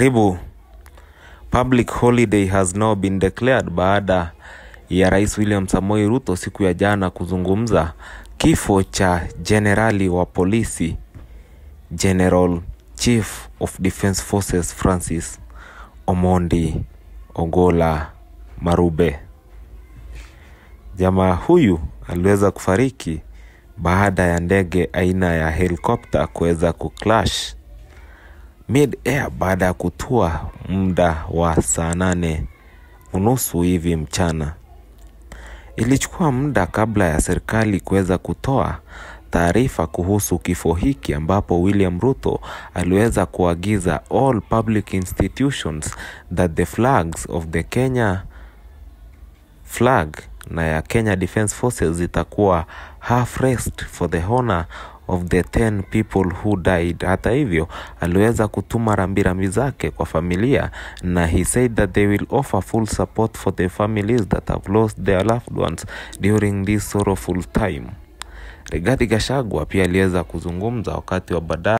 Karibu. Public holiday has now been declared baada ya Rais William Samoei Ruto siku ya jana kuzungumza kifo cha jenerali wa polisi General Chief of Defence Forces Francis Omondi Ogola Marube. Jamaa huyu aliweza kufariki baada ya ndege aina ya helikopta kuweza kuclash mid air baada ya kutua muda wa saa nane unusu hivi mchana. Ilichukua muda kabla ya serikali kuweza kutoa taarifa kuhusu kifo hiki, ambapo William Ruto aliweza kuagiza all public institutions that the flags of the Kenya flag na ya Kenya Defence Forces zitakuwa half raised for the honor of the 10 people who died. Hata hivyo, aliweza kutuma rambirambi zake kwa familia na he said that they will offer full support for the families that have lost their loved ones during this sorrowful time. Rigathi Gachagua pia aliweza kuzungumza wakati wa baadaye